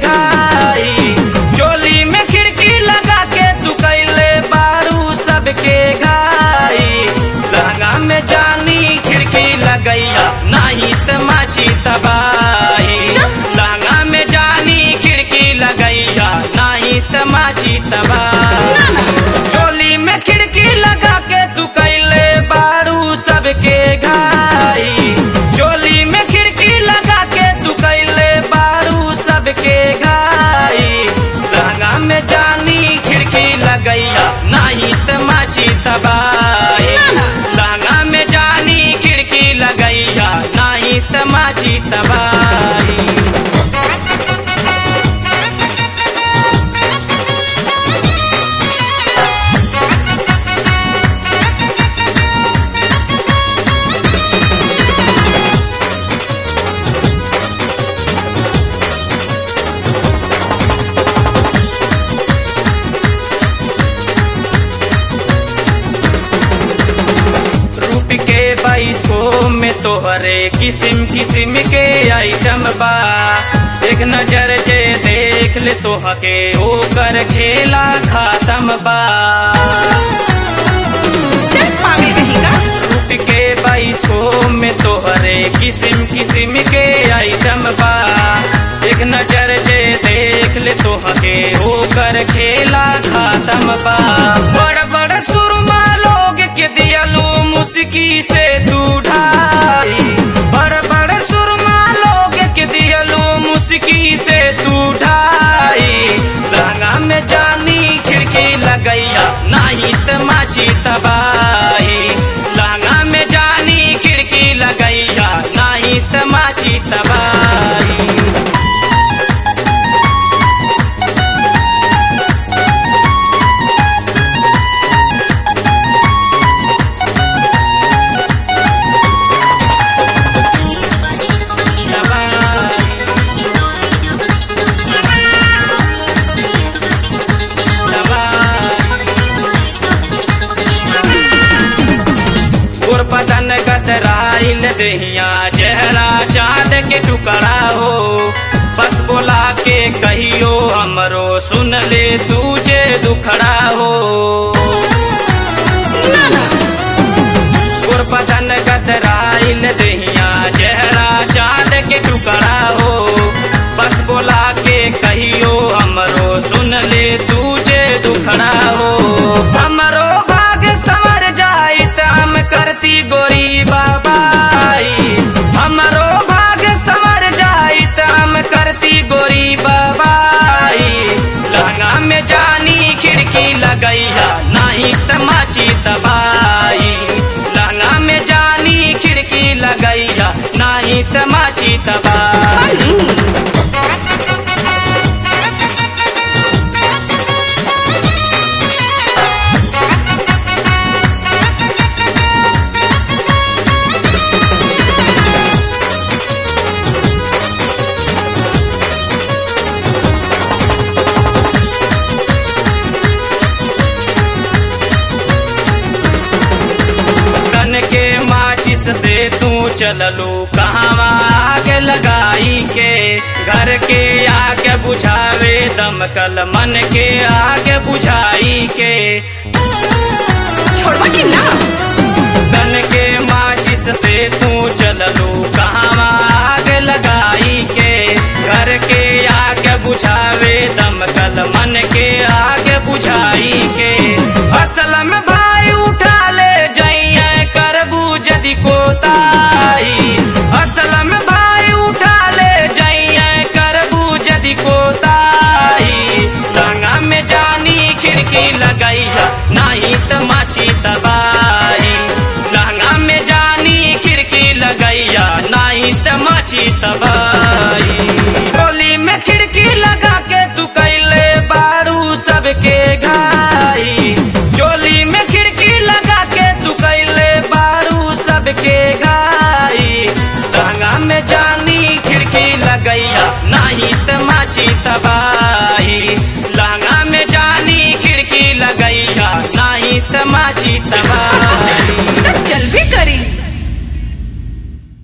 घाई चोली में खिड़की लगा के तू कैले बारू सबके घाई लहंगा में जानी खिड़की लगैया नहीं त माची तबाही लहंगा में जानी खिड़की लगैया नहीं त माची तबाही चोली में खिड़की लगा के तू कैले बारू सबके घाई चोली में खिड़की लगा के तू कैले बारू सबके घाई लहंगा में जानी खिड़की लगैया नहीं त माची तबाही लहंगा में जानी खिड़की लगैया नहीं त माची तबाही रूप के बाईसो में तोहरे किस्म किस्म के आइटम बा एक नजर जे देख ले तोहके ओकर खेला खातम बा चल पागल कहेगा रूप के बाईसो में तोहरे किस्म किस्म के आइटम बा एक नजर जे देख ले तोहके ओकर खेला खातम बा बड़ बड़ सुरमा लोग के दियलू मुस्की से तू ढाई बड़ बड़ सुरमा लोग के दियलू मुस्की से तू ढाई लहंगा में जानी खिड़की लगैया नहीं त माची तबाही लहंगा में जानी खिड़की लगैया नहीं त माची तबाही गोर पतन गदराइल दहिया चेहरा चाँद के टुकड़ा हो बस बोला के कहियो हमरो सुन ले तुझे दुखड़ा हो गोर पतन गदराइल दहिया चेहरा चाँद के टुकड़ा हो बस बोला के कहियो हमरो सुन ले तुझे दुखड़ा हो हमरो भाग संवर जाई त हम करती गोरी बाबाई हमरो भाग संवर जाई त हम करती गोरी बाबाई लहंगा में जानी खिड़की लगैया नहीं त माची तबाई लहंगा में जानी खिड़की लगैया नहीं त माची तबाई तन के माचिस से तू चललू कहवा आगे लगाई के घर के आगे बुझावे दमकल मन के आगे बुझाई के छोड़वा के ना तन के माचिस से तू चललू कहवा आगे लगाई के घर के आगे बुझावे दमकल मन के आगे बुझाई के असल में भाई उठा ले जइए करबू जदि कोताई असल में भाई उठा ले जइए करबू जदि कोताई लहंगा में जानी खिड़की लगैया नहीं त माची तबाई लहंगा में जानी खिड़की लगैया नहीं त माची तबाई गोली में खिड़की लगा के तू कैले बारू सबके घाई चोली में खिड़की लगा के तू कैले बारू सबके घाई लहंगा में जानी खिड़की लगैया नहीं त माची तबाही लहंगा में जानी खिड़की लगैया नहीं त माची तबाही